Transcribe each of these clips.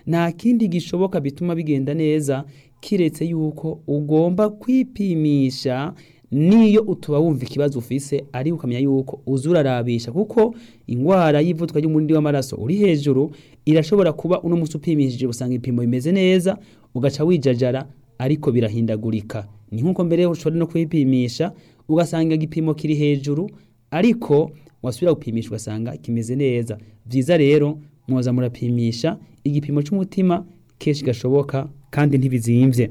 nta kindi gishoboka bituma bigenda neza kiretse yuko ugomba kwipimisha niyo utuba wumva ikibazo ufise ari ukamenya yuko uza urarabisha kuko ingwara y'ivuduka ry'umurindi w'amaraso uri hejuru irashobora kuba uno musi upimishije usanga ibipimo bimeze neza ugaca wijajara ariko birahindagurika ni nk'uko mbere ushobora no kwipimisha ugasanga igipimo kiri hejuru ariko wasubira gupimisha ugasanga kimeze neza vyiza rero mwoza murapimisha igipimo c'umutima kenshi gashoboka kandi ntibizimvye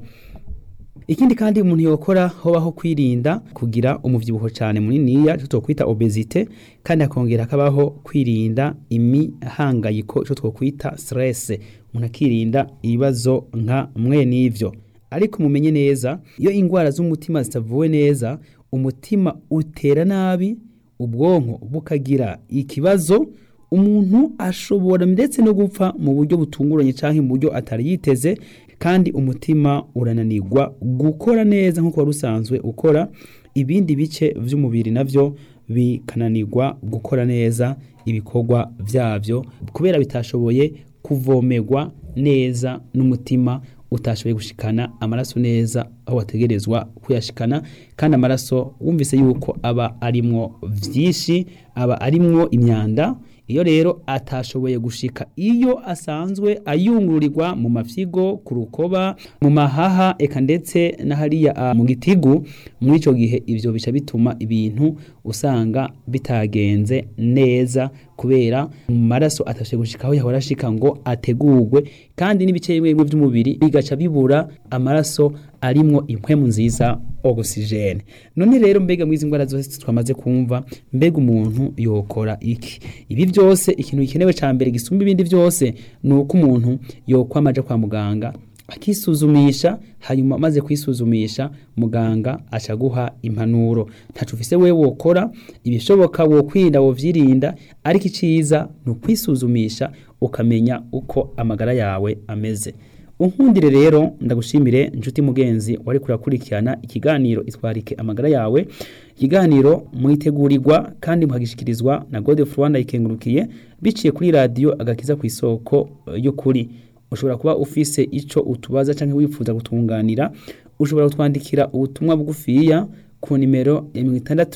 ikindi kandi umuntu yokora hobaho kwirinda kugira umuvyibuho cane muniniya ico twokwita obesite kandi akongera akabaho kwirinda imihangayiko ico twokwita stress umuntu akirinda ibibazo nka mwe n'ivyo ariko mumenye neza iyo ingwara z'umutima zitavuwe neza umutima utera nabi ubwonko bukagira ikibazo umuntu ashobora ndetse no gupfa mu buryo butunguranye canke mu buryo atari yiteze kandi umutima urananirwa gukora neza nk'uko wari usanzwe ukora ibindi bice vy'umubiri navyo bikananirwa gukora neza ibikorwa vyavyo kubera bitashoboye kuvomerwa neza n'umutima utashoboye gushikana amaraso neza aho wategerezwa kuyashikana kandi amaraso wumvise yuko aba arimwo vyinshi aba arimwo imyanda iyo rero atashoboye gushika iyo asanzwe ayungururirwa mu mafyigo ku rukoba mu mahaha eka ndetse na hariya mu gitigu muri ico gihe ivyo bica bituma ibintu usanga bitagenze neza kubera mu maraso atashoboye gushika aho yahora ashika ngo ategurwe kandi n'ibice bimwe bimwe vy'umubiri bigaca bibura amaraso arimwo impwemu nziza oxygene none rero mbega mwizi ngwara zose twamaze kumva mbega umuntu yokora iki ibi byose ikintu gikenewe ca mbere gisumba ibindi byose ni uko umuntu yokwamaja kwa muganga akisuzumisha hanyuma maze kwisuzumisha muganga acaguha impanuro ntacu ufise wewe wokora ibishoboka wokwirinda wovyirinda ariko iciza ni ukwisuzumisha ukamenya uko amagara yawe ameze unkundire rero ndagushimire inshuti mugenzi wari kurakurikirana ikiganiro itwarike amagara yawe ikiganiro mwitegurirwa kandi muhagishikirizwa na Godefroid Rwanda ikengurukiye biciye kuri radio agakiza ku isoko y'ukuri ushobora kuba ufise ico utubaza canke wifuza gutunganira ushobora kutwandikira ubutumwa bugufiya ku nimero ya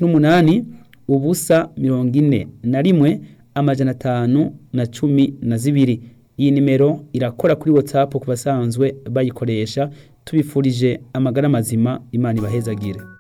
68 ubusa mirongo ine na rimwe amajana atanu na cumi na zibiri iyi nimero irakora kuri whatsapp ku basanzwe bayikoresha tubifurije amagara mazima imana ibahezagire